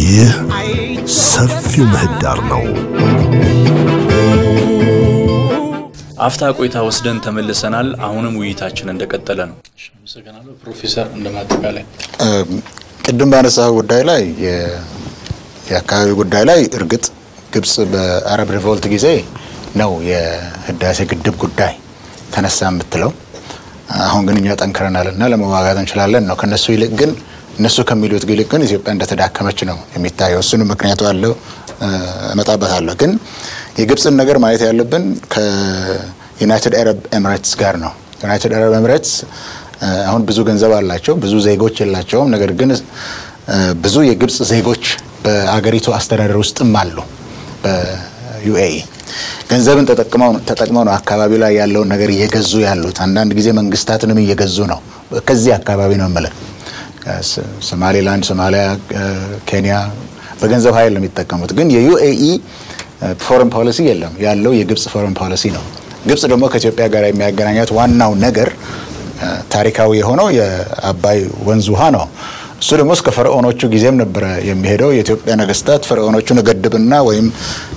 ይህ ሰፊው ምህዳር ነው። አፍታ ቆይታ ወስደን ተመልሰናል። አሁንም ውይይታችን እንደቀጠለ ነው። አመሰግናለሁ ፕሮፌሰር። እንደማጠቃላይ ቅድም ባነሳው ጉዳይ ላይ የአካባቢ ጉዳይ ላይ እርግጥ ግብጽ በአረብ ሪቮልት ጊዜ ነው የህዳሴ ግድብ ጉዳይ ተነሳ የምትለው። አሁን ግን እኛ ጠንክረናል እና ለመዋጋት እንችላለን ነው። ከነሱ ይልቅ ግን እነሱ ከሚሉት ይልቅ ግን ኢትዮጵያ እንደተዳከመች ነው የሚታየው። እሱንም ምክንያቱ አለው እመጣበታለሁ። ግን የግብፅን ነገር ማየት ያለብን ከዩናይትድ አረብ ኤምሬትስ ጋር ነው። ዩናይትድ አረብ ኤምሬትስ አሁን ብዙ ገንዘብ አላቸው፣ ብዙ ዜጎች የላቸውም። ነገር ግን ብዙ የግብፅ ዜጎች በአገሪቱ አስተዳደር ውስጥም አሉ በዩኤኢ ገንዘብን ተጠቅመው ነው አካባቢው ላይ ያለውን ነገር እየገዙ ያሉት። አንዳንድ ጊዜ መንግስታትንም እየገዙ ነው። ከዚህ አካባቢ ነው የምልህ ሶማሌላንድ፣ ሶማሊያ፣ ኬንያ በገንዘብ ኃይል ነው የሚጠቀሙት። ግን የዩኤኢ ፎረን ፖሊሲ የለም። ያለው የግብፅ ፎረን ፖሊሲ ነው። ግብፅ ደግሞ ከኢትዮጵያ ጋር የሚያገናኛት ዋናው ነገር ታሪካዊ የሆነው የአባይ ወንዝ ውሃ ነው። እሱ ደግሞ እስከ ፈርዖኖቹ ጊዜም ነበረ የሚሄደው። የኢትዮጵያ ነገስታት ፈርዖኖቹን እገድብና ወይም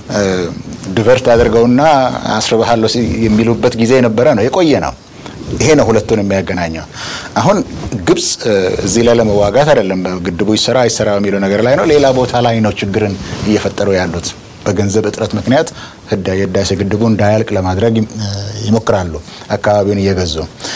ዲቨርት አድርገውና አስርባሃለሁ የሚሉበት ጊዜ የነበረ ነው፣ የቆየ ነው። ይሄ ነው ሁለቱን የሚያገናኘው። አሁን ግብፅ እዚህ ላይ ለመዋጋት አይደለም ግድቡ ይሰራ አይሰራ የሚለው ነገር ላይ ነው። ሌላ ቦታ ላይ ነው ችግርን እየፈጠሩ ያሉት። በገንዘብ እጥረት ምክንያት የህዳሴ ግድቡ እንዳያልቅ ለማድረግ ይሞክራሉ፣ አካባቢውን እየገዙ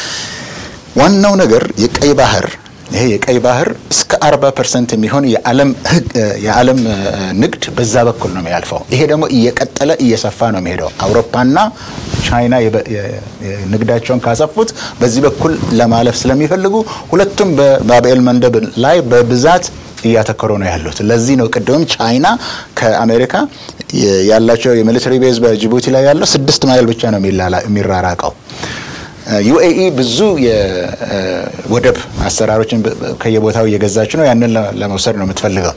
ዋናው ነገር የቀይ ባህር ይሄ የቀይ ባህር እስከ 40 ፐርሰንት የሚሆን የዓለም ንግድ በዛ በኩል ነው የሚያልፈው። ይሄ ደግሞ እየቀጠለ እየሰፋ ነው የሚሄደው። አውሮፓና ቻይና ንግዳቸውን ካሰፉት በዚህ በኩል ለማለፍ ስለሚፈልጉ ሁለቱም በባብኤል መንደብ ላይ በብዛት እያተኮሩ ነው ያሉት። ለዚህ ነው ቅድምም ቻይና ከአሜሪካ ያላቸው የሚሊተሪ ቤዝ በጅቡቲ ላይ ያለው ስድስት ማይል ብቻ ነው የሚራራቀው። ዩኤኢ ብዙ የወደብ አሰራሮችን ከየቦታው እየገዛች ነው። ያንን ለመውሰድ ነው የምትፈልገው።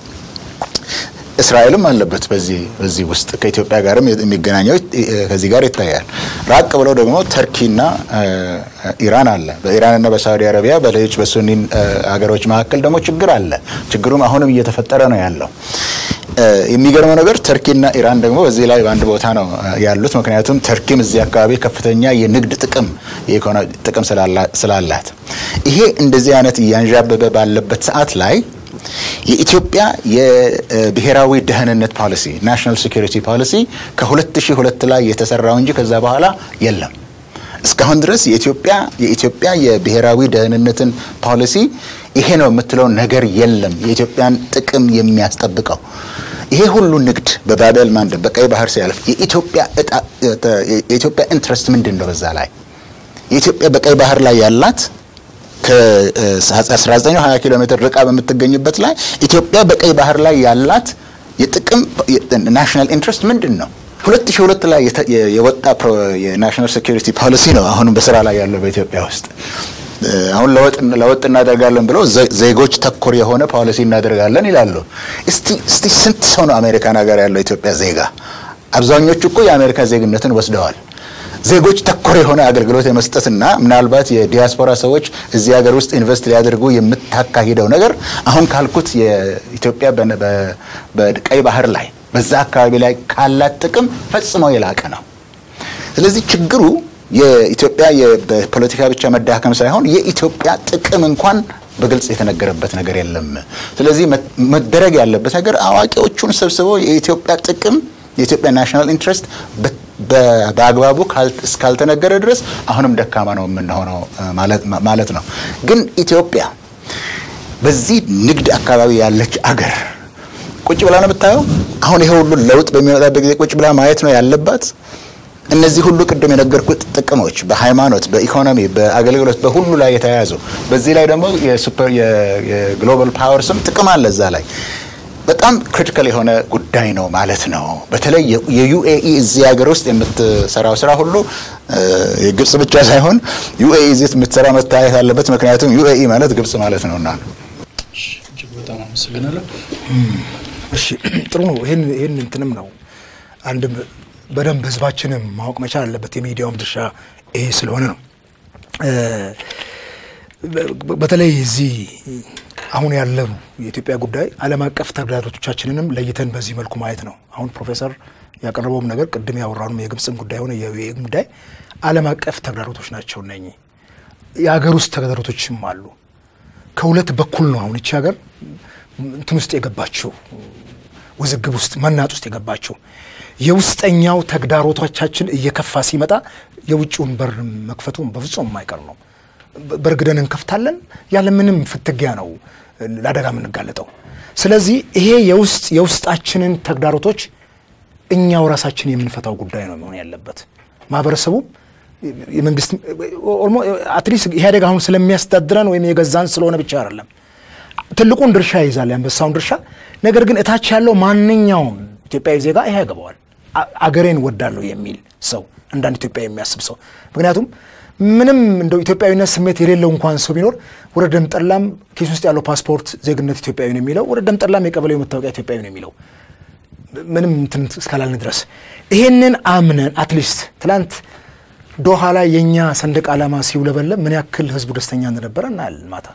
እስራኤልም አለበት በዚህ በዚህ ውስጥ ከኢትዮጵያ ጋርም የሚገናኘው ከዚህ ጋር ይታያል። ራቅ ብለው ደግሞ ተርኪና ኢራን አለ። በኢራንና በሳዑዲ አረቢያ በሌሎች በሱኒ ሀገሮች መካከል ደግሞ ችግር አለ። ችግሩም አሁንም እየተፈጠረ ነው ያለው። የሚገርመው ነገር ተርኪና ኢራን ደግሞ በዚህ ላይ በአንድ ቦታ ነው ያሉት። ምክንያቱም ተርኪም እዚህ አካባቢ ከፍተኛ የንግድ ጥቅም የኢኮኖሚ ጥቅም ስላላት ይሄ እንደዚህ አይነት እያንዣበበ ባለበት ሰዓት ላይ የኢትዮጵያ የብሔራዊ ደህንነት ፖሊሲ ናሽናል ሴኩሪቲ ፖሊሲ ከ2002 ላይ የተሰራው እንጂ ከዛ በኋላ የለም። እስካሁን ድረስ የኢትዮጵያ የኢትዮጵያ የብሔራዊ ደህንነትን ፖሊሲ ይሄ ነው የምትለው ነገር የለም። የኢትዮጵያን ጥቅም የሚያስጠብቀው ይሄ ሁሉ ንግድ በባቤል ማንደብ በቀይ ባህር ሲያልፍ የኢትዮጵያ የኢትዮጵያ ኢንትረስት ምንድን ነው? በዛ ላይ የኢትዮጵያ በቀይ ባህር ላይ ያላት ከ1920 ኪሎ ሜትር ርቃ በምትገኝበት ላይ ኢትዮጵያ በቀይ ባህር ላይ ያላት የጥቅም ናሽናል ኢንትረስት ምንድን ነው? 2002 ላይ የወጣ የናሽናል ሴኩሪቲ ፖሊሲ ነው አሁንም በስራ ላይ ያለው በኢትዮጵያ ውስጥ። አሁን ለውጥ እናደርጋለን ብለው ዜጎች ተኮር የሆነ ፖሊሲ እናደርጋለን ይላሉ። እስቲ ስንት ሰው ነው አሜሪካን ሀገር ያለው ኢትዮጵያ ዜጋ? አብዛኞቹ እኮ የአሜሪካ ዜግነትን ወስደዋል። ዜጎች ተኮር የሆነ አገልግሎት የመስጠትና ምናልባት የዲያስፖራ ሰዎች እዚህ ሀገር ውስጥ ኢንቨስት ሊያደርጉ የምታካሂደው ነገር አሁን ካልኩት የኢትዮጵያ በቀይ ባህር ላይ በዛ አካባቢ ላይ ካላት ጥቅም ፈጽሞ የላቀ ነው። ስለዚህ ችግሩ የኢትዮጵያ በፖለቲካ ብቻ መዳከም ሳይሆን የኢትዮጵያ ጥቅም እንኳን በግልጽ የተነገረበት ነገር የለም። ስለዚህ መደረግ ያለበት ነገር አዋቂዎቹን ሰብስበው የኢትዮጵያ ጥቅም የኢትዮጵያ ናሽናል ኢንትረስት በአግባቡ እስካልተነገረ ድረስ አሁንም ደካማ ነው የምንሆነው ማለት ነው። ግን ኢትዮጵያ በዚህ ንግድ አካባቢ ያለች አገር ቁጭ ብላ ነው የምታየው። አሁን ይሄ ሁሉ ለውጥ በሚመጣበት ጊዜ ቁጭ ብላ ማየት ነው ያለባት። እነዚህ ሁሉ ቅድም የነገርኩት ጥቅሞች በሃይማኖት፣ በኢኮኖሚ፣ በአገልግሎት በሁሉ ላይ የተያያዙ በዚህ ላይ ደግሞ የሱፐር የግሎባል ፓወር ስም ጥቅም አለ እዛ ላይ በጣም ክሪቲካል የሆነ ጉዳይ ነው ማለት ነው። በተለይ የዩኤኢ እዚህ ሀገር ውስጥ የምትሰራው ስራ ሁሉ የግብጽ ብቻ ሳይሆን ዩኤኢ እዚህ የምትሰራ መታየት አለበት። ምክንያቱም ዩኤኢ ማለት ግብጽ ማለት ነውና ነው። እጅግ በጣም አመሰግናለሁ። እሺ ጥሩ ነው። ይህን ይህን እንትንም ነው አንድም በደንብ ህዝባችንም ማወቅ መቻል አለበት። የሚዲያውም ድርሻ ይሄ ስለሆነ ነው። በተለይ እዚህ አሁን ያለው የኢትዮጵያ ጉዳይ ዓለም አቀፍ ተግዳሮቶቻችንንም ለይተን በዚህ መልኩ ማየት ነው። አሁን ፕሮፌሰር ያቀረበውም ነገር ቅድም ያወራነው የግብፅም ጉዳይ ሆነ የዩኤ ጉዳይ ዓለም አቀፍ ተግዳሮቶች ናቸው። እነኚህ የሀገር ውስጥ ተግዳሮቶችም አሉ። ከሁለት በኩል ነው አሁን ይቺ ሀገር እንትን ውስጥ የገባችው ውዝግብ ውስጥ መናጥ ውስጥ የገባችው። የውስጠኛው ተግዳሮቶቻችን እየከፋ ሲመጣ የውጭውን በር መክፈቱ በፍጹም የማይቀር ነው። በርግደን እንከፍታለን። ያለምንም ፍትጊያ ነው ለአደጋ የምንጋለጠው። ስለዚህ ይሄ የውስጥ የውስጣችንን ተግዳሮቶች እኛው ራሳችን የምንፈታው ጉዳይ ነው መሆን ያለበት። ማህበረሰቡም የመንግስት አትሊስት ኢህአዴግ አሁን ስለሚያስተዳድረን ወይም የገዛን ስለሆነ ብቻ አይደለም ትልቁን ድርሻ ይይዛል፣ የአንበሳውን ድርሻ። ነገር ግን እታች ያለው ማንኛውም ኢትዮጵያዊ ዜጋ ይሄ ያገባዋል። አገሬን ወዳለሁ የሚል ሰው እንዳንድ ኢትዮጵያ የሚያስብ ሰው ምክንያቱም ምንም እንደው ኢትዮጵያዊነት ስሜት የሌለው እንኳን ሰው ቢኖር ወደ ደም ጠላም ኪስ ውስጥ ያለው ፓስፖርት ዜግነት ኢትዮጵያዊ ነው የሚለው፣ ወደ ደም ጠላም የቀበሌው መታወቂያ ኢትዮጵያዊ ነው የሚለው ምንም እንትን እስካላልን ድረስ ይሄንን አምነን አትሊስት ትላንት ዶሃ ላይ የእኛ ሰንደቅ ዓላማ ሲውለበለብ ምን ያክል ህዝቡ ደስተኛ እንደነበረ እናያለን። ማታ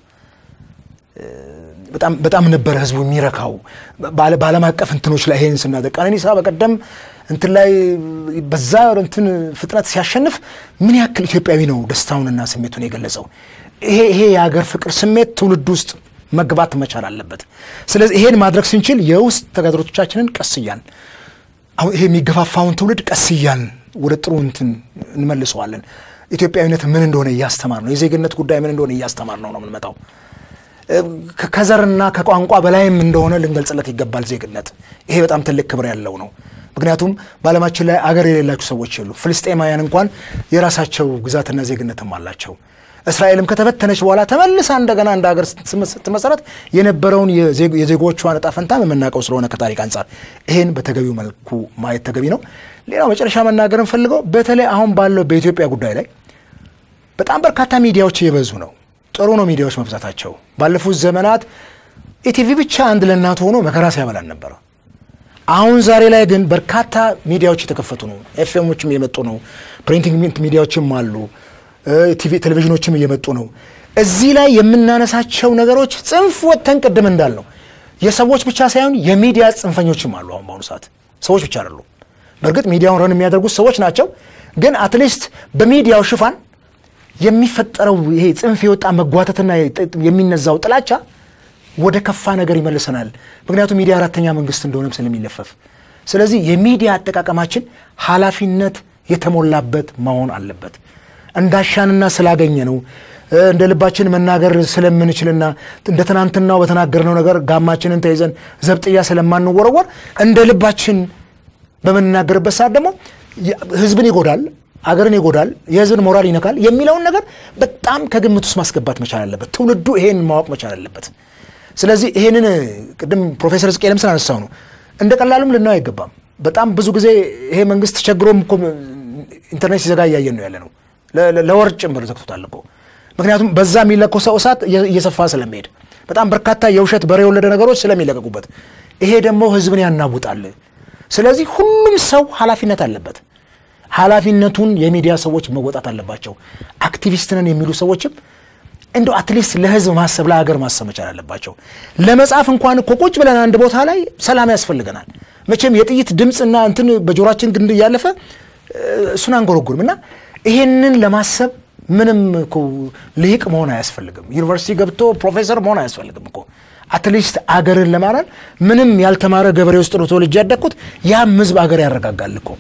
በጣም ነበረ ህዝቡ የሚረካው በዓለም አቀፍ እንትኖች ላይ ይሄን ስናደቅ ቀነኒሳ በቀደም እንትን ላይ በዛ እንትን ፍጥነት ሲያሸንፍ ምን ያክል ኢትዮጵያዊ ነው ደስታውንና ስሜቱን የገለጸው። ይሄ ይሄ የሀገር ፍቅር ስሜት ትውልድ ውስጥ መግባት መቻል አለበት። ስለዚህ ይሄን ማድረግ ስንችል የውስጥ ተጋድሮቶቻችንን ቀስ እያን አሁን ይሄ የሚገፋፋውን ትውልድ ቀስ እያን ወደ ጥሩ እንትን እንመልሰዋለን። ኢትዮጵያዊነት ምን እንደሆነ እያስተማር ነው። የዜግነት ጉዳይ ምን እንደሆነ እያስተማር ነው ነው የምንመጣው ከዘርና ከቋንቋ በላይም እንደሆነ ልንገልጽለት ይገባል። ዜግነት ይሄ በጣም ትልቅ ክብር ያለው ነው። ምክንያቱም በዓለማችን ላይ አገር የሌላቸው ሰዎች የሉ። ፍልስጤማውያን እንኳን የራሳቸው ግዛትና ዜግነትም አላቸው። እስራኤልም ከተበተነች በኋላ ተመልሳ እንደገና እንደ ሀገር ስትመሰረት የነበረውን የዜጎቿን ዕጣ ፈንታ የምናውቀው ስለሆነ ከታሪክ አንጻር ይሄን በተገቢው መልኩ ማየት ተገቢ ነው። ሌላው መጨረሻ መናገር እንፈልገው በተለይ አሁን ባለው በኢትዮጵያ ጉዳይ ላይ በጣም በርካታ ሚዲያዎች እየበዙ ነው። ጥሩ ነው ሚዲያዎች መብዛታቸው። ባለፉት ዘመናት ኢቲቪ ብቻ አንድ ለእናቱ ሆኖ መከራ ሲያበላን ነበረ። አሁን ዛሬ ላይ ግን በርካታ ሚዲያዎች የተከፈቱ ነው። ኤፍኤሞችም እየመጡ ነው። ፕሪንቲንግ ሚዲያዎችም አሉ። ቲቪ ቴሌቪዥኖችም እየመጡ ነው። እዚህ ላይ የምናነሳቸው ነገሮች ጽንፍ ወጥተን ቅድም እንዳልነው የሰዎች ብቻ ሳይሆን የሚዲያ ጽንፈኞችም አሉ። አሁን በአሁኑ ሰዓት ሰዎች ብቻ አይደሉም። በእርግጥ ሚዲያውን ረን የሚያደርጉት ሰዎች ናቸው። ግን አትሊስት በሚዲያው ሽፋን የሚፈጠረው ይሄ ጽንፍ የወጣ መጓተትና የሚነዛው ጥላቻ ወደ ከፋ ነገር ይመልሰናል። ምክንያቱም ሚዲያ አራተኛ መንግስት እንደሆነም ስለሚለፈፍ፣ ስለዚህ የሚዲያ አጠቃቀማችን ኃላፊነት የተሞላበት መሆን አለበት። እንዳሻንና ስላገኘ ነው እንደ ልባችን መናገር ስለምንችልና እንደ ትናንትናው በተናገርነው ነገር ጋማችንን ተይዘን ዘብጥያ ስለማንወረወር እንደ ልባችን በምንናገርበት ሰዓት ደግሞ ህዝብን ይጎዳል አገርን ይጎዳል፣ የህዝብን ሞራል ይነካል የሚለውን ነገር በጣም ከግምት ውስጥ ማስገባት መቻል አለበት። ትውልዱ ይሄን ማወቅ መቻል አለበት። ስለዚህ ይሄንን ቅድም ፕሮፌሰር ሕዝቅኤልም ስላነሳው ነው እንደ ቀላሉም ልናየው አይገባም። በጣም ብዙ ጊዜ ይሄ መንግስት ቸግሮም እኮ ኢንተርኔት ሲዘጋ እያየን ነው ያለ ነው። ለወር ጭምር ዘግቶታል እኮ ምክንያቱም በዛ የሚለኮሰው ሰው እሳት እየሰፋ ስለሚሄድ በጣም በርካታ የውሸት በሬ የወለደ ነገሮች ስለሚለቀቁበት ይሄ ደግሞ ህዝብን ያናውጣል። ስለዚህ ሁሉም ሰው ኃላፊነት አለበት። ኃላፊነቱን የሚዲያ ሰዎች መወጣት አለባቸው። አክቲቪስት ነን የሚሉ ሰዎችም እንደው አትሊስት ለህዝብ ማሰብ ለሀገር ማሰብ መቻል አለባቸው። ለመጻፍ እንኳን እኮ ቁጭ ብለን አንድ ቦታ ላይ ሰላም ያስፈልገናል። መቼም የጥይት ድምፅና እንትን በጆሯችን ግንድ እያለፈ እሱን አንጎረጉርም እና ይሄንን ለማሰብ ምንም እኮ ልሂቅ መሆን አያስፈልግም። ዩኒቨርሲቲ ገብቶ ፕሮፌሰር መሆን አያስፈልግም እኮ አትሊስት አገርን ለማዳን ምንም ያልተማረ ገበሬ ውስጥ ነው ተወልጄ ያደግኩት። ያም ህዝብ አገር ያረጋጋል እኮ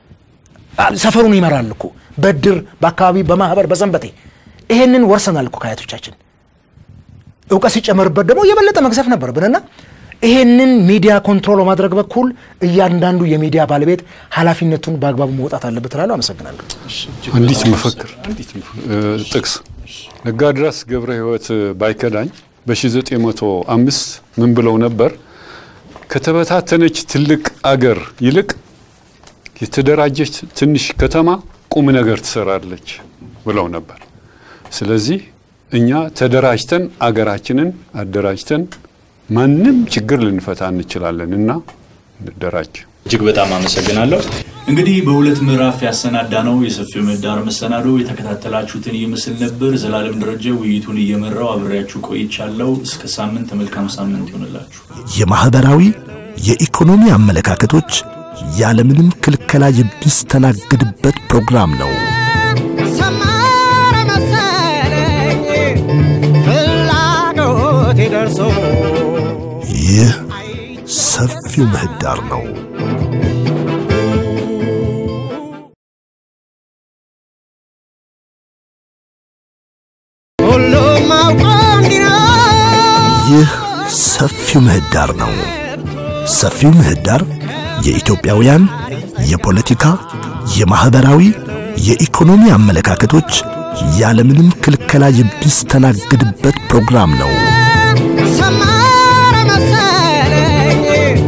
ሰፈሩን ይመራል እኮ በድር በአካባቢ በማህበር በሰንበቴ ይሄንን ወርሰናል እኮ ከአያቶቻችን። እውቀት ሲጨመርበት ደግሞ የበለጠ መግዘፍ ነበረብንና ይሄንን ሚዲያ ኮንትሮል በማድረግ በኩል እያንዳንዱ የሚዲያ ባለቤት ኃላፊነቱን በአግባቡ መውጣት አለበት እላለሁ። አመሰግናለሁ። አንዲት መፈክር ጥቅስ ነጋድራስ ገብረ ሕይወት ባይከዳኝ በ1905 ምን ብለው ነበር? ከተበታተነች ትልቅ አገር ይልቅ የተደራጀች ትንሽ ከተማ ቁም ነገር ትሰራለች ብለው ነበር። ስለዚህ እኛ ተደራጅተን አገራችንን አደራጅተን ማንም ችግር ልንፈታ እንችላለን እና እንደራጅ። እጅግ በጣም አመሰግናለሁ። እንግዲህ በሁለት ምዕራፍ ያሰናዳ ነው የሰፊው ምህዳር መሰናዶ የተከታተላችሁትን ይመስል ነበር። ዘላለም ደረጀ ውይይቱን እየመራው አብሬያችሁ ቆይቻለሁ። እስከ ሳምንት መልካም ሳምንት ይሆንላችሁ። የማህበራዊ የኢኮኖሚ አመለካከቶች ያለምንም ክልከላ የሚስተናገድበት ፕሮግራም ነው። ሰመረ መሰለኝ ፍላጎቴ ደርሶ ይህ ሰፊው ምህዳር ነው። ሁሉም አውቆ እንዲኖር ይህ ሰፊው ምህዳር ነው። ሰፊው ምህዳር የኢትዮጵያውያን የፖለቲካ፣ የማህበራዊ፣ የኢኮኖሚ አመለካከቶች ያለምንም ክልከላ የሚስተናገድበት ፕሮግራም ነው። ሰመረ መሰለኝ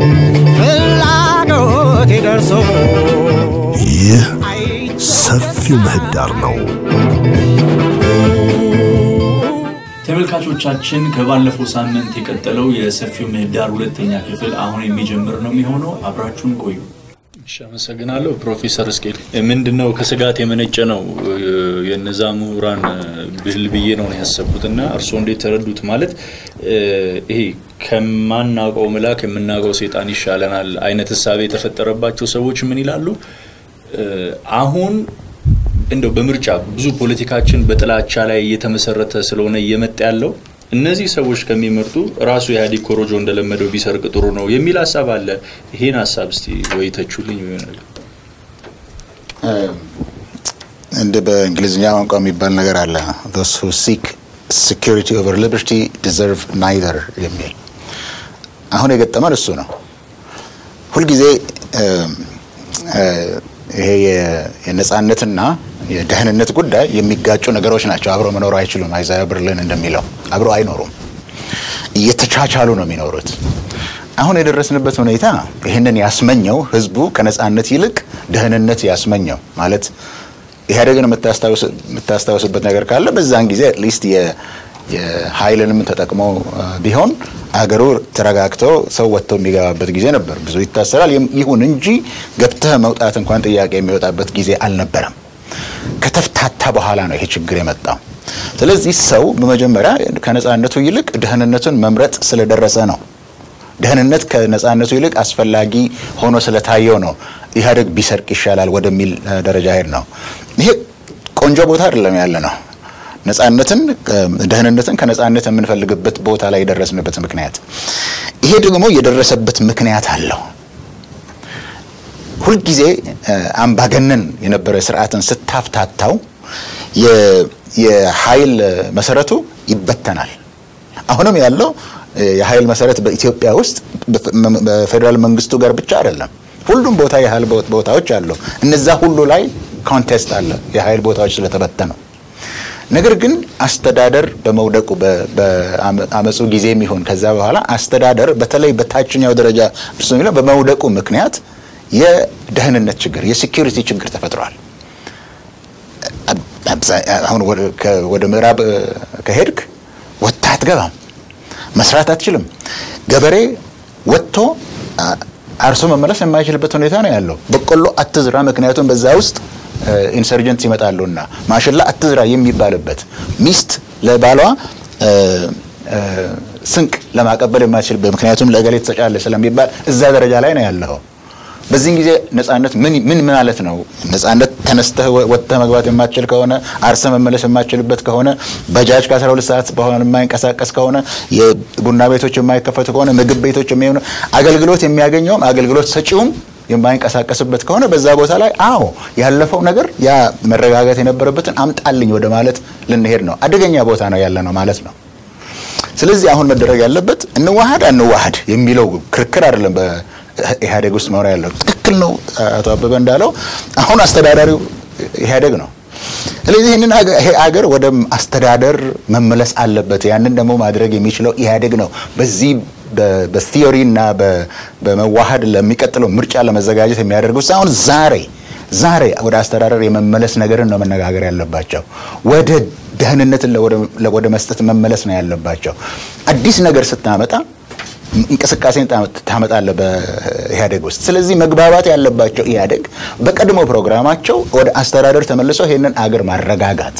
ፍላጎቴ ደርሶ ይህ ሰፊው ምህዳር ነው። ተመልካቾቻችን ከባለፈው ሳምንት የቀጠለው የሰፊው ምህዳር ሁለተኛ ክፍል አሁን የሚጀምር ነው የሚሆነው። አብራችሁን ቆዩ። እሺ፣ አመሰግናለሁ ፕሮፌሰር እስቄል። ምንድን ነው ከስጋት የመነጨ ነው የነዛ ምሁራን ብህል ብዬ ነው ያሰብኩት እና እርስዎ እንዴት ተረዱት? ማለት ይሄ ከማናውቀው መልአክ የምናውቀው ሴጣን ይሻለናል አይነት እሳቤ የተፈጠረባቸው ሰዎች ምን ይላሉ? አሁን እንደው በምርጫ ብዙ ፖለቲካችን በጥላቻ ላይ እየተመሰረተ ስለሆነ እየመጣ ያለው እነዚህ ሰዎች ከሚመርጡ ራሱ ኢህአዴግ ኮሮጆ እንደለመደው ቢሰርቅ ጥሩ ነው የሚል ሀሳብ አለ። ይሄን ሀሳብ እስቲ ወይ ተቹልኝ ወይ ነገር እንደ በእንግሊዝኛ ቋንቋ የሚባል ነገር አለ those who seek security over liberty deserve neither የሚል አሁን የገጠመን እሱ ነው። ሁልጊዜ እ፣ እ፣ ይሄ የ- የነጻነትና የደህንነት ጉዳይ የሚጋጩ ነገሮች ናቸው። አብረው መኖር አይችሉም። አይዛያ ብርልን እንደሚለው አብረው አይኖሩም። እየተቻቻሉ ነው የሚኖሩት። አሁን የደረስንበት ሁኔታ ይህንን ያስመኘው ህዝቡ ከነጻነት ይልቅ ደህንነት ያስመኘው ማለት ኢህአዴግን የምታስታውስ- የምታስታውስበት ነገር ካለ በዛን ጊዜ አትሊስት የኃይልንም ተጠቅሞ አ፣ ቢሆን አገሩ ተረጋግቶ ሰው ወጥቶ የሚገባበት ጊዜ ነበር። ብዙ ይታሰራል። ይም- ይሁን እንጂ ገብተህ መውጣት እንኳን ጥያቄ የሚወጣበት ጊዜ አልነበረም። ከተፍታታ በኋላ ነው ይሄ ችግር የመጣው። ስለዚህ ሰው በመጀመሪያ ከነጻነቱ ይልቅ ደህንነቱን መምረጥ ስለደረሰ ነው። ደህንነት ከነጻነቱ ይልቅ አስፈላጊ ሆኖ ስለታየው ነው ኢህአዴግ ቢሰርቅ ይሻላል ወደሚል እ፣ ደረጃ ሄድ ነው። ይሄ ቆንጆ ቦታ አይደለም ያለ ነው። ነጻነትን እ፣ ደህንነትን ከነጻነት የምንፈልግበት ቦታ ላይ የደረስንበት ምክንያት ይሄ ደግሞ የደረሰበት ምክንያት አለው። ሁልጊዜ እ፣ አምባገነን የነበረ ስርዓትን ስታፍታታው የ- የኃይል መሰረቱ ይበተናል። አሁንም ያለው እ፣ የኃይል መሰረት በኢትዮጵያ ውስጥ በፌ- መ- በፌዴራል መንግስቱ ጋር ብቻ አይደለም። ሁሉም ቦታ የኃይል ቦ- ቦታዎች አሉ። እነዛ ሁሉ ላይ ኮንቴስት አለ የኃይል ቦታዎች ስለተበተነው። ነገር ግን አስተዳደር በመውደቁ በ- በአመፁ ጊዜ የሚሆን ከዛ በኋላ አስተዳደር በተለይ በታችኛው ደረጃ እርሱ የሚለው በመውደቁ ምክንያት የደህንነት ችግር የሴኪሪቲ ችግር ተፈጥሯል። አብዛ- አሁን ወደ- ከ- ወደ ምዕራብ እ፣ ከሄድክ ወጥተህ አትገባም፣ መስራት አትችልም። ገበሬ ወጥቶ አ- አርሶ መመለስ የማይችልበት ሁኔታ ነው ያለው። በቆሎ አትዝራ፣ ምክንያቱም በዛ ውስጥ ኢንሰርጀንት ይመጣሉና፣ ማሽላ አትዝራ የሚባልበት ሚስት ለባሏ እ፣ እ፣ ስንቅ ለማቀበል የማይችልበት ምክንያቱም ለእገሌ ትሰጫለህ ስለሚባል እዛ ደረጃ ላይ ነው ያለው። በዚህን ጊዜ ነጻነት ምን ምን ማለት ነው? ነጻነት ተነስተህ ወ- ወጥተህ መግባት የማትችል ከሆነ አርሰ መመለስ የማትችልበት ከሆነ ባጃጅ ከ12 ሰዓት በኋላ የማይንቀሳቀስ ከሆነ የቡና ቤቶች የማይከፈቱ ከሆነ ምግብ ቤቶች የሚሆኑ አገልግሎት የሚያገኘውም አገልግሎት ሰጪውም የማይንቀሳቀስበት ከሆነ በዛ ቦታ ላይ አዎ ያለፈው ነገር ያ መረጋጋት የነበረበትን አምጣልኝ ወደ ማለት ልንሄድ ነው። አደገኛ ቦታ ነው ያለ ነው ማለት ነው። ስለዚህ አሁን መደረግ ያለበት እንዋሃድ አንዋሃድ የሚለው ክርክር አይደለም። በኢህአዴግ ውስጥ መኖር ያለው ትክክል ነው። አቶ አበበ እንዳለው አሁን አስተዳዳሪው ኢህአዴግ ነው። ስለዚህ ይህንን አገ- ይሄ አገር ወደ አስተዳደር መመለስ አለበት። ያንን ደግሞ ማድረግ የሚችለው ኢህአዴግ ነው። በዚህ በ- በቲዮሪ እና በ- በመዋሃድ ለሚቀጥለው ምርጫ ለመዘጋጀት የሚያደርጉት ሳይሆን ዛሬ ዛሬ ወደ አስተዳደር የመመለስ ነገርን ነው መነጋገር ያለባቸው። ወደ ደህንነትን ለወደ- ወደ መስጠት መመለስ ነው ያለባቸው። አዲስ ነገር ስታመጣ እንቅስቃሴን ታመጣለህ በኢህአዴግ ውስጥ። ስለዚህ መግባባት ያለባቸው ኢህአዴግ በቀድሞ ፕሮግራማቸው ወደ አስተዳደር ተመልሰው ይሄንን አገር ማረጋጋት፣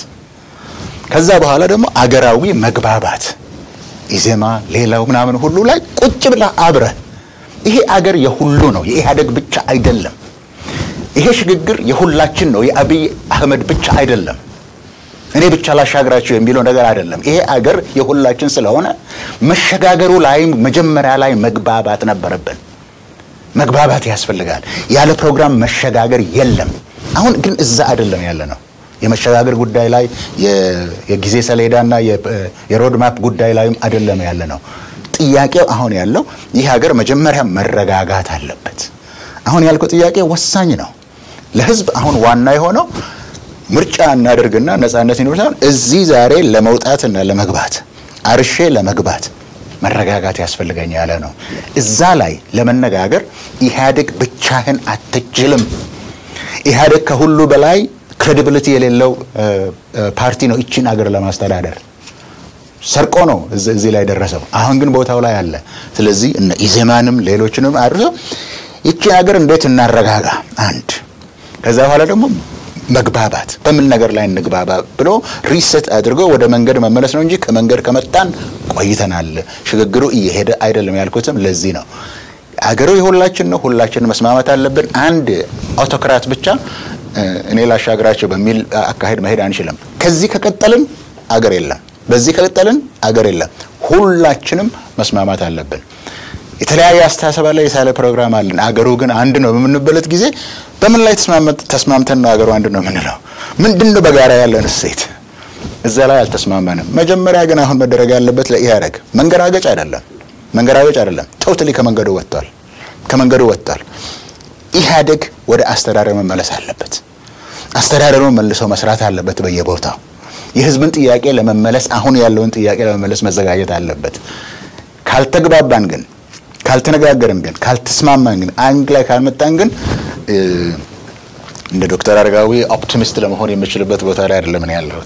ከዛ በኋላ ደግሞ አገራዊ መግባባት ኢዜማ፣ ሌላው ምናምን ሁሉ ላይ ቁጭ ብለህ አብረህ ይሄ አገር የሁሉ ነው፣ የኢህአዴግ ብቻ አይደለም። ይሄ ሽግግር የሁላችን ነው፣ የአብይ አህመድ ብቻ አይደለም። እኔ ብቻ ላሻግራቸው የሚለው ነገር አይደለም። ይሄ አገር የሁላችን ስለሆነ መሸጋገሩ ላይ መጀመሪያ ላይ መግባባት ነበረብን። መግባባት ያስፈልጋል። ያለ ፕሮግራም መሸጋገር የለም። አሁን ግን እዛ አይደለም ያለ ነው። የመሸጋገር ጉዳይ ላይ የጊዜ ሰሌዳና የሮድ ማፕ ጉዳይ ላይም አይደለም ያለ ነው። ጥያቄው አሁን ያለው ይህ ሀገር መጀመሪያ መረጋጋት አለበት። አሁን ያልከው ጥያቄ ወሳኝ ነው ለህዝብ። አሁን ዋና የሆነው ምርጫ እናደርግና ነጻነት ይኖር እዚህ ዛሬ ለመውጣትና ለመግባት አርሼ ለመግባት መረጋጋት ያስፈልገኝ ያለ ነው። እዛ ላይ ለመነጋገር ኢህአዴግ ብቻህን አትችልም። ኢህአዴግ ከሁሉ በላይ ክሬዲቢሊቲ የሌለው ፓርቲ ነው ይችን አገር ለማስተዳደር ሰርቆ ነው እዚህ ላይ ደረሰው። አሁን ግን ቦታው ላይ አለ። ስለዚህ እነ ኢዜማንም ሌሎችንም አድርሶ ይችን ሀገር እንዴት እናረጋጋ አንድ ከዛ በኋላ ደግሞ መግባባት በምን ነገር ላይ እንግባባ ብሎ ሪሰት አድርጎ ወደ መንገድ መመለስ ነው እንጂ ከመንገድ ከመጣን ቆይተናል። ሽግግሩ እየሄደ አይደለም ያልኩትም ለዚህ ነው። አገሩ የሁላችን ነው። ሁላችን መስማማት አለብን። አንድ አውቶክራት ብቻ እኔ ላሻግራቸው በሚል አካሄድ መሄድ አንችልም። ከዚህ ከቀጠልን አገር የለም። በዚህ ከቀጠልን አገር የለም። ሁላችንም መስማማት አለብን። የተለያየ አስተሳሰብ አለ፣ የሳለ ፕሮግራም አለን። አገሩ ግን አንድ ነው በምንበለት ጊዜ በምን ላይ ተስማምተን ነው አገሩ አንድ ነው የምንለው? ምንድን ነው በጋራ ያለን እሴት? እዛ ላይ አልተስማማንም። መጀመሪያ ግን አሁን መደረግ ያለበት ለኢህአዴግ መንገራገጭ አይደለም፣ መንገራገጭ አይደለም። ቶታሊ ከመንገዱ ወጥቷል፣ ከመንገዱ ወጥቷል። ኢህአዴግ ወደ አስተዳደር መመለስ አለበት። አስተዳደሩ መልሶ መስራት አለበት በየቦታው የህዝብን ጥያቄ ለመመለስ አሁን ያለውን ጥያቄ ለመመለስ መዘጋጀት አለበት። ካልተግባባን ግን ካልተነጋገርን ግን ካልተስማማን ግን አንድ ላይ ካልመጣን ግን እንደ ዶክተር አረጋዊ ኦፕቲሚስት ለመሆን የምችልበት ቦታ ላይ አይደለም እኔ ያለሁት።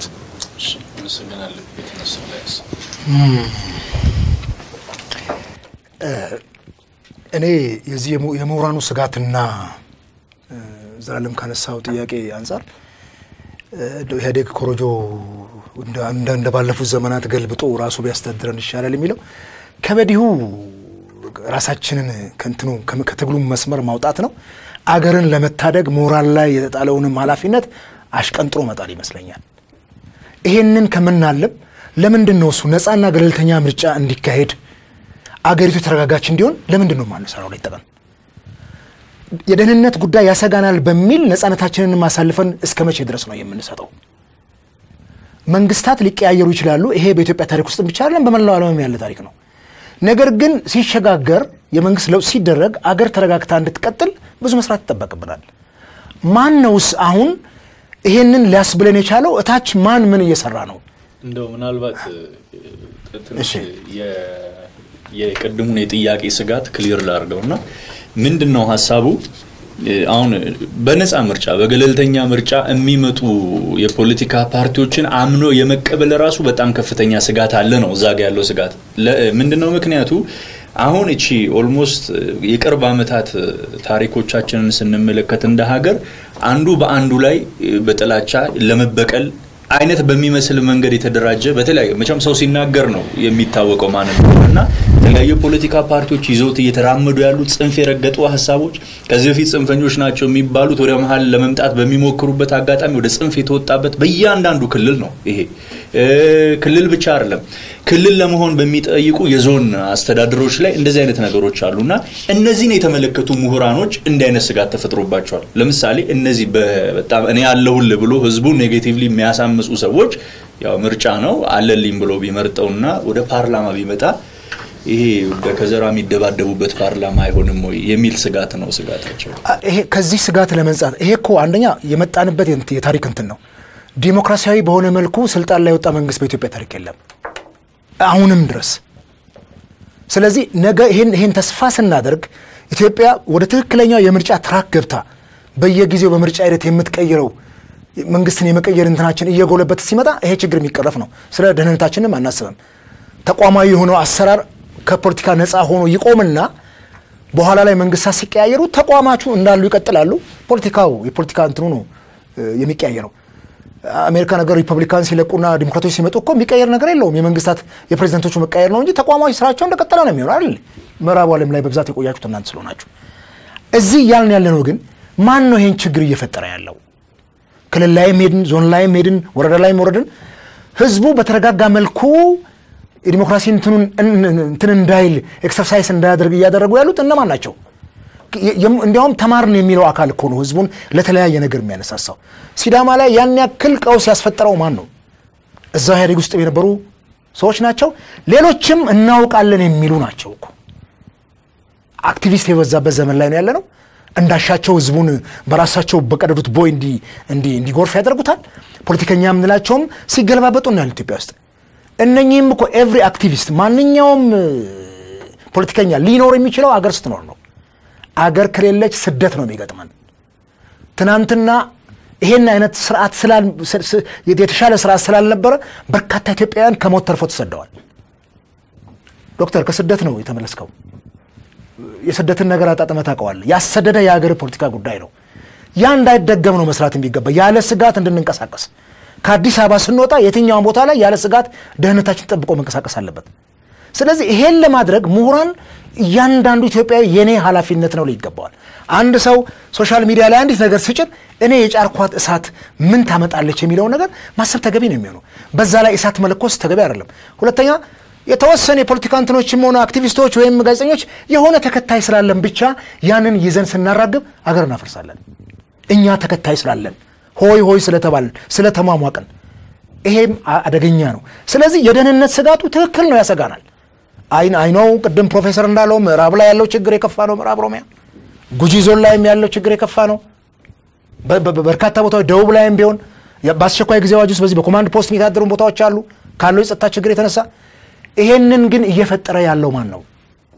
እኔ የዚህ የምሁራኑ ስጋትና ዘላለም ካነሳው ጥያቄ አንጻር ኢህአዴግ ኮሮጆ እንደ ባለፉት ዘመናት ገልብጦ ራሱ ቢያስተዳድረን ይሻላል የሚለው ከበዲሁ ራሳችንን ከንትኑ ከትግሉ መስመር ማውጣት ነው። አገርን ለመታደግ ምሁራን ላይ የተጣለውንም ኃላፊነት አሽቀንጥሮ መጣል ይመስለኛል። ይሄንን ከምናለም ለምንድን ነው እሱ ነፃና ገለልተኛ ምርጫ እንዲካሄድ አገሪቱ የተረጋጋች እንዲሆን ለምንድን ነው የማንሰራው? ላይ ጠቀን የደህንነት ጉዳይ ያሰጋናል በሚል ነፃነታችንን ማሳልፈን እስከ መቼ ድረስ ነው የምንሰጠው? መንግስታት ሊቀያየሩ ይችላሉ። ይሄ በኢትዮጵያ ታሪክ ውስጥ ብቻ አይደለም፣ በመላው ዓለም ያለ ታሪክ ነው። ነገር ግን ሲሸጋገር የመንግስት ለውጥ ሲደረግ አገር ተረጋግታ እንድትቀጥል ብዙ መስራት ይጠበቅብናል። ማን ነውስ አሁን ይሄንን ሊያስብለን የቻለው? እታች ማን ምን እየሰራ ነው? እንደው ምናልባት ትንሽ የቅድሙን የጥያቄ ስጋት ክሊር ላድርገው እና ምንድን ነው ሀሳቡ አሁን በነፃ ምርጫ በገለልተኛ ምርጫ የሚመጡ የፖለቲካ ፓርቲዎችን አምኖ የመቀበል ራሱ በጣም ከፍተኛ ስጋት አለ ነው እዛ ጋ ያለው ስጋት ምንድን ነው ምክንያቱ አሁን እቺ ኦልሞስት የቅርብ ዓመታት ታሪኮቻችንን ስንመለከት እንደ ሀገር አንዱ በአንዱ ላይ በጥላቻ ለመበቀል አይነት በሚመስል መንገድ የተደራጀ በተለያዩ መቼም ሰው ሲናገር ነው የሚታወቀው ማለት ነው እና የተለያዩ የፖለቲካ ፓርቲዎች ይዘውት እየተራመዱ ያሉት ጽንፍ የረገጡ ሀሳቦች ከዚህ በፊት ጽንፈኞች ናቸው የሚባሉት ወደ መሀል ለመምጣት በሚሞክሩበት አጋጣሚ ወደ ጽንፍ የተወጣበት በእያንዳንዱ ክልል ነው። ይሄ ክልል ብቻ አይደለም። ክልል ለመሆን በሚጠይቁ የዞን አስተዳደሮች ላይ እንደዚህ አይነት ነገሮች አሉ እና እነዚህን የተመለከቱ ምሁራኖች እንዲህ አይነት ስጋት ተፈጥሮባቸዋል። ለምሳሌ እነዚህ በጣም እኔ ያለሁልህ ብሎ ህዝቡን ኔጌቲቭሊ የሚያሳምፁ ሰዎች ያው ምርጫ ነው አለልኝ ብሎ ቢመርጠውና ወደ ፓርላማ ቢመጣ ይሄ በከዘራ የሚደባደቡበት ፓርላማ አይሆንም ወይ የሚል ስጋት ነው ስጋታቸው። ይሄ ከዚህ ስጋት ለመንጻት ይሄ እኮ አንደኛ የመጣንበት የታሪክ እንትን ነው። ዲሞክራሲያዊ በሆነ መልኩ ስልጣን ላይ የወጣ መንግስት በኢትዮጵያ ታሪክ የለም አሁንም ድረስ። ስለዚህ ነገ ይሄን ይሄን ተስፋ ስናደርግ ኢትዮጵያ ወደ ትክክለኛው የምርጫ ትራክ ገብታ በየጊዜው በምርጫ ሂደት የምትቀይረው መንግስትን የመቀየር እንትናችን እየጎለበት ሲመጣ ይሄ ችግር የሚቀረፍ ነው። ስለ ደህንነታችንም አናስብም። ተቋማዊ የሆነው አሰራር ከፖለቲካ ነፃ ሆኖ ይቆምና በኋላ ላይ መንግስታት ሲቀያየሩ ተቋማቹ እንዳሉ ይቀጥላሉ። ፖለቲካው የፖለቲካ እንትኑ ነው እ፣ የሚቀያየረው። አሜሪካ ነገር ሪፐብሊካን ሲለቁና ዲሞክራቶች ሲመጡ እኮ የሚቀየር ነገር የለውም። የመንግስታት የፕሬዚደንቶቹ መቀየር ነው እንጂ ተቋማዊ ስራቸው እንደቀጠለ ነው የሚሆነው አይደል? ምዕራቡ ዓለም ላይ በብዛት የቆያችሁት እናንተ ስለሆናችሁ። እዚህ እያልን ያለ ነው ግን ማን ነው ይሄን ችግር እየፈጠረ ያለው? ክልል ላይም ሄድን፣ ዞን ላይም ሄድን፣ ወረዳ ላይም ወረድን፣ ህዝቡ በተረጋጋ መልኩ የዲሞክራሲ እንትኑን እንትን እንዳይል ኤክሰርሳይዝ እንዳያደርግ እያደረጉ ያሉት እነማን ናቸው? የም- እንዲያውም ተማርን የሚለው አካል እኮ ነው ህዝቡን ለተለያየ ነገር የሚያነሳሳው። ሲዳማ ላይ ያን ያክል ቀውስ ያስፈጠረው ማን ነው? እዛው ኢህአዴግ ውስጥ የነበሩ ሰዎች ናቸው። ሌሎችም እናውቃለን የሚሉ ናቸው እኮ አክቲቪስት የበዛበት ዘመን ላይ ነው ያለ ነው። እንዳሻቸው ህዝቡን በራሳቸው በቀደዱት ቦይ እንዲ እንዲ እንዲጎርፍ ያደርጉታል። ፖለቲከኛ የምንላቸውም ሲገለባበጡ እናያለን ኢትዮጵያ ውስጥ። እነኚህም እኮ ኤቭሪ አክቲቪስት ማንኛውም እ፣ ፖለቲከኛ ሊኖር የሚችለው አገር ስትኖር ነው። አገር ከሌለች ስደት ነው የሚገጥመን። ትናንትና ይሄን አይነት ስርዓት ስላል- ስ- ስ- የተሻለ ስርዓት ስላልነበረ በርካታ ኢትዮጵያውያን ከሞት ተርፎ ተሰደዋል። ዶክተር ከስደት ነው የተመለስከው። የስደትን ነገር አጣጥመህ ታውቀዋለህ። ያሰደደ የሀገር ፖለቲካ ጉዳይ ነው። ያ እንዳይደገም ነው መስራት የሚገባ ያለ ስጋት እንድንንቀሳቀስ። ከአዲስ አበባ ስንወጣ የትኛውን ቦታ ላይ ያለ ስጋት ደህንነታችን ጠብቆ መንቀሳቀስ አለበት። ስለዚህ ይሄን ለማድረግ ምሁራን እያንዳንዱ ኢትዮጵያዊ የኔ ኃላፊነት ነው ይገባዋል። አንድ ሰው ሶሻል ሚዲያ ላይ አንዲት ነገር ስጭን እኔ የጫርኳት እሳት ምን ታመጣለች የሚለውን ነገር ማሰብ ተገቢ ነው የሚሆነው። በዛ ላይ እሳት መለኮስ ተገቢ አይደለም። ሁለተኛ የተወሰነ የፖለቲካ እንትኖችም ሆነ አክቲቪስቶች ወይም ጋዜጠኞች የሆነ ተከታይ ስላለን ብቻ ያንን ይዘን ስናራግብ አገር እናፈርሳለን። እኛ ተከታይ ስላለን ሆይ ሆይ ስለተባልን ስለተሟሟቅን ይሄም አ- አደገኛ ነው። ስለዚህ የደህንነት ስጋቱ ትክክል ነው፣ ያሰጋናል። አይ አይነው ቅድም ፕሮፌሰር እንዳለው ምዕራብ ላይ ያለው ችግር የከፋ ነው። ምዕራብ ኦሮሚያ ጉጂ ዞን ላይም ያለው ችግር የከፋ ነው። በ- በ- በርካታ ቦታዎች ደቡብ ላይም ቢሆን ያ- በአስቸኳይ ጊዜ አዋጅ ውስጥ በዚህ በኮማንድ ፖስት የሚታደሩ ቦታዎች አሉ ካለው የጸጥታ ችግር የተነሳ ይሄንን ግን እየፈጠረ ያለው ማን ነው?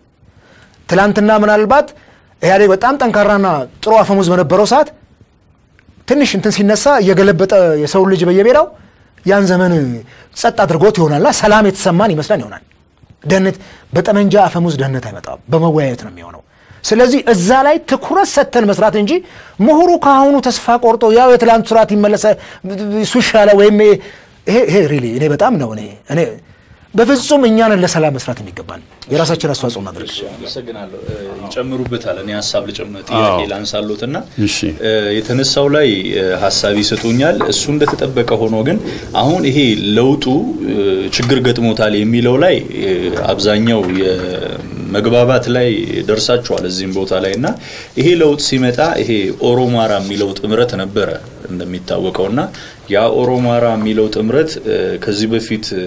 ትላንትና ምናልባት ኢህአዴግ በጣም ጠንካራና ጥሩ አፈሙዝ በነበረው ሰዓት ትንሽ እንትን ሲነሳ እየገለበጠ የሰው ልጅ በየሜዳው ያን ዘመን ጸጥ አድርጎት ይሆናልና ሰላም የተሰማን ይመስለን ይሆናል። ደህንነት በጠመንጃ አፈሙዝ ደህንነት አይመጣም፣ በመወያየት ነው የሚሆነው። ስለዚህ እዛ ላይ ትኩረት ሰጥተን መስራት እንጂ ምሁሩ ከአሁኑ ተስፋ ቆርጦ ያው የትላንቱ ስርዓት ይመለሰ እሱ ይሻለ ወይም ይሄ ይሄ ሪሊ እኔ በጣም ነው እኔ እኔ በፍጹም እኛንን ለሰላም መስራት የሚገባን የራሳችን አስተዋጽኦ ማድረግ አመሰግናለሁ። እ፣ ይጨምሩበታል። እኔ ሀሳብ ልጨምር ጥያቄ አዎ። ላንሳሎት እና እሺ። እ፣ የተነሳው ላይ እ፣ ሀሳብ ይሰጡኛል። እሱ እንደተጠበቀ ሆኖ ግን አሁን ይሄ ለውጡ እ፣ ችግር ገጥሞታል የሚለው ላይ እ፣ አብዛኛው የመግባባት ላይ ደርሳችኋል እዚህም ቦታ ላይ እና ይሄ ለውጥ ሲመጣ ይሄ ኦሮማራ የሚለው ጥምረት ነበረ እንደሚታወቀው እና ያ ኦሮማራ የሚለው ጥምረት እ፣ ከዚህ በፊት እ፣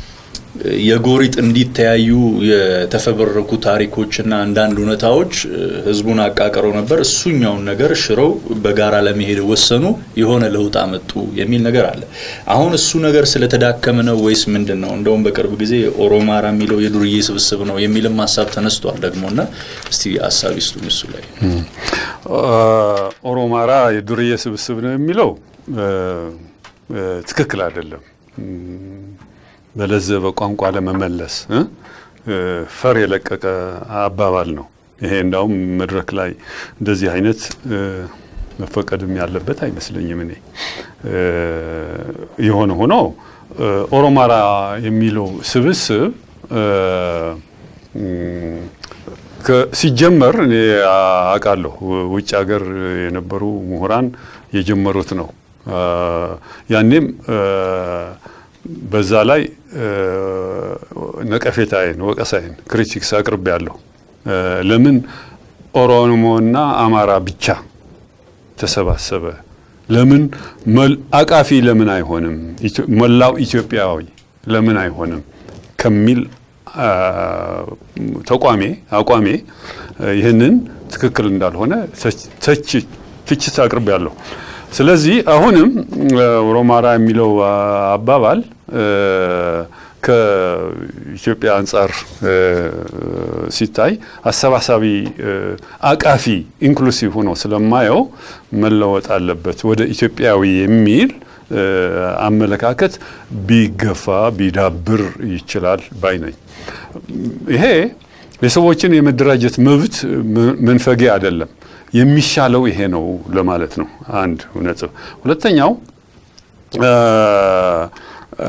የጎሪጥ እንዲተያዩ የተፈበረኩ ታሪኮችና አንዳንድ እውነታዎች እ፣ ህዝቡን አቃቅረው ነበር። እሱኛውን ነገር ሽረው በጋራ ለመሄድ ወሰኑ፣ የሆነ ለውጥ አመጡ የሚል ነገር አለ። አሁን እሱ ነገር ስለተዳከመ ነው ወይስ ምንድን ነው? እንደውም በቅርብ ጊዜ ኦሮማራ የሚለው የዱርዬ ስብስብ ነው የሚልም ሀሳብ ተነስቷል ደግሞ እና እስቲ ሀሳብ ይስጡኝ እሱ ላይ። ኦሮማራ የዱርዬ ስብስብ ነው የሚለው እ፣ እ፣ ትክክል አይደለም። በለዘበ ቋንቋ ለመመለስ እ? እ፣ ፈር የለቀቀ አባባል ነው ይሄ። እንዳውም መድረክ ላይ እንደዚህ አይነት እ፣ መፈቀድም ያለበት አይመስለኝም። እኔ እ፣ የሆነ ሆኖ እ፣ ኦሮማራ የሚለው ስብስብ እ፣ ም፣ ከ- ሲጀመር እኔ አውቃለሁ ውጭ ሀገር የነበሩ ምሁራን የጀመሩት ነው። አ፣ ያኔም አ፣ በዛ ላይ አ፣ ነቀፌታዬን፣ ወቀሳዬን፣ ክሪቲክስ አቅርቤ ያለሁ ለምን ኦሮሞና አማራ ብቻ ተሰባሰበ? ለምን መል- አቃፊ ለምን አይሆንም? ኢትዮ- መላው ኢትዮጵያዊ ለምን አይሆንም ከሚል አ፣ ተቋሜ አቋሜ አ፣ ይህንን ትክክል እንዳልሆነ ተች- ተች- ትችት አቅርቤ ያለሁ። ስለዚህ አሁንም አ፣ ኦሮማራ የሚለው አ፣ አባባል አ፣ ከኢትዮጵያ አንጻር አ፣ ሲታይ አሰባሳቢ አ፣ አቃፊ ኢንክሉሲቭ ሆኖ ስለማየው መለወጥ አለበት ወደ ኢትዮጵያዊ የሚል እ፣ አመለካከት ቢገፋ ቢዳብር ይችላል ባይ ነኝ። ይሄ የሰዎችን የመደራጀት መብት ም- መንፈጊያ አይደለም። የሚሻለው ይሄ ነው ለማለት ነው። አንድ ነጥብ። ሁለተኛው እ፣ እ፣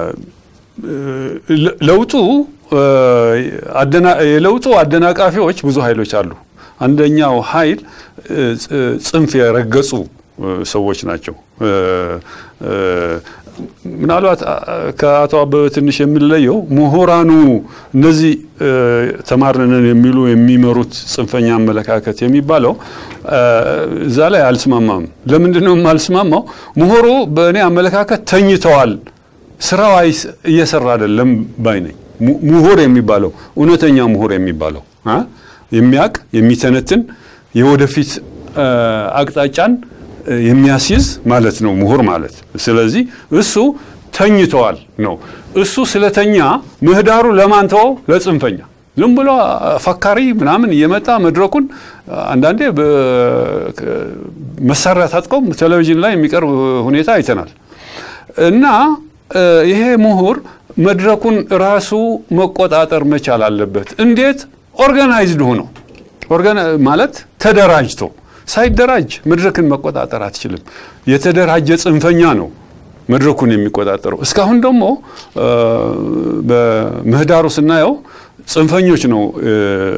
ለ- ለውጡ እ፣ አደና- የለውጡ አደናቃፊዎች ብዙ ኃይሎች አሉ። አንደኛው ኃይል እ፣ ፅ- ጽንፍ የረገጹ እ፣ ሰዎች ናቸው። እ፣ እ፣ ምናልባት አ- ከአቶ አበበ ትንሽ የምንለየው ምሁራኑ እነዚህ እ፣ ተማርነን የሚሉ የሚመሩት ጽንፈኛ አመለካከት የሚባለው እ፣ እዛ ላይ አልስማማም። ለምንድን ነው የማልስማማው? ምሁሩ በእኔ አመለካከት ተኝተዋል ስራው አይስ- እየሰራ አይደለም ባይ ነኝ። mu- ምሁር የሚባለው እውነተኛ ምሁር የሚባለው አ? የሚያቅ የሚተነትን የወደፊት አ፣ አቅጣጫን አ፣ የሚያስይዝ ማለት ነው ምሁር ማለት። ስለዚህ እሱ ተኝተዋል ነው። እሱ ስለተኛ ምህዳሩ ለማን ተወው? ለጽንፈኛ ዝም ብሎ አ፣ ፈካሪ ምናምን እየመጣ መድረኩን አ፣ አንዳንዴ በ- ከ- መሳሪያ ታጥቀው ቴሌቪዥን ላይ የሚቀርብ ሁኔታ አይተናል። እና እ፣ ይሄ ምሁር መድረኩን ራሱ መቆጣጠር መቻል አለበት። እንዴት? ኦርጋናይዝድ ሆኖ ኦርጋና- ማለት ተደራጅቶ። ሳይደራጅ መድረክን መቆጣጠር አትችልም። የተደራጀ ጽንፈኛ ነው መድረኩን የሚቆጣጠረው። እስካሁን ደግሞ እ፣ በምህዳሩ ስናየው ጽንፈኞች ነው እ፣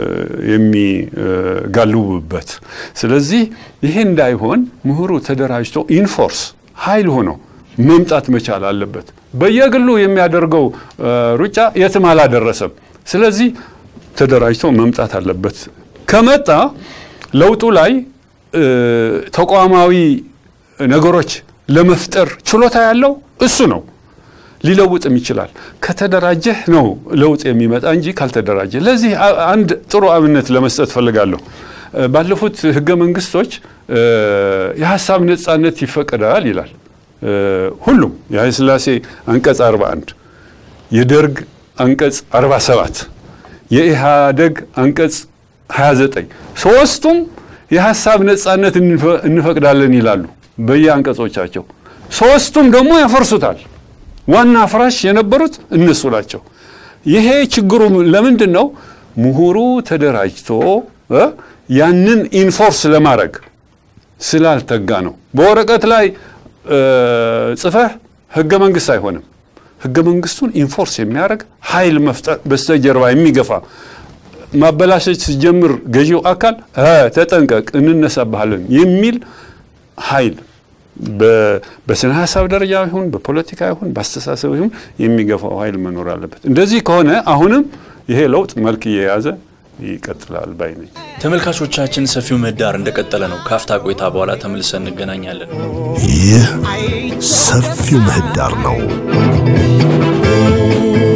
የሚጋልቡበት። ስለዚህ ይሄ እንዳይሆን ምሁሩ ተደራጅቶ ኢንፎርስ ኃይል ሆኖ መምጣት መቻል አለበት። በየግሉ የሚያደርገው እ፣ ሩጫ የትም አላደረሰም። ስለዚህ ተደራጅቶ መምጣት አለበት። ከመጣ ለውጡ ላይ እ፣ ተቋማዊ ነገሮች ለመፍጠር ችሎታ ያለው እሱ ነው። ሊለውጥም ይችላል። ከተደራጀህ ነው ለውጥ የሚመጣ እንጂ ካልተደራጀ። ለዚህ አ- አንድ ጥሩ አብነት ለመስጠት ፈልጋለሁ። እ፣ ባለፉት ህገ መንግስቶች እ፣ የሀሳብ ነጻነት ይፈቀዳል ይላል እ፣ ሁሉም የኃይለ ሥላሴ አንቀጽ 41 የደርግ አንቀጽ 47 የኢህአደግ አንቀጽ 29 ሶስቱም የሀሳብ ነጻነት እንፈ- እንፈቅዳለን ይላሉ በየአንቀጾቻቸው። ሶስቱም ደግሞ ያፈርሱታል። ዋና አፍራሽ የነበሩት እነሱ ናቸው። ይሄ ችግሩ ለምንድን ነው? ምሁሩ ተደራጅቶ እ ያንን ኢንፎርስ ለማድረግ ስላልተጋ ነው። በወረቀት ላይ እ፣ ጽፈህ ህገ መንግስት አይሆንም። ህገ መንግስቱን ኢንፎርስ የሚያደርግ ኃይል መፍጠር በስተጀርባ የሚገፋ ማበላሸት ሲጀምር ገዢው አካል እ፣ ተጠንቀቅ እንነሳብሃለን የሚል ኃይል በ- በስነ ሀሳብ ደረጃ ይሁን በፖለቲካ ይሁን በአስተሳሰብ ይሁን የሚገፋው ኃይል መኖር አለበት። እንደዚህ ከሆነ አሁንም ይሄ ለውጥ መልክ እየያዘ ይቀጥላል ባይ ነኝ። ተመልካቾቻችን ሰፊው ምህዳር እንደቀጠለ ነው። ካፍታ ቆይታ በኋላ ተመልሰን እንገናኛለን። ይህ ሰፊው ምህዳር ነው።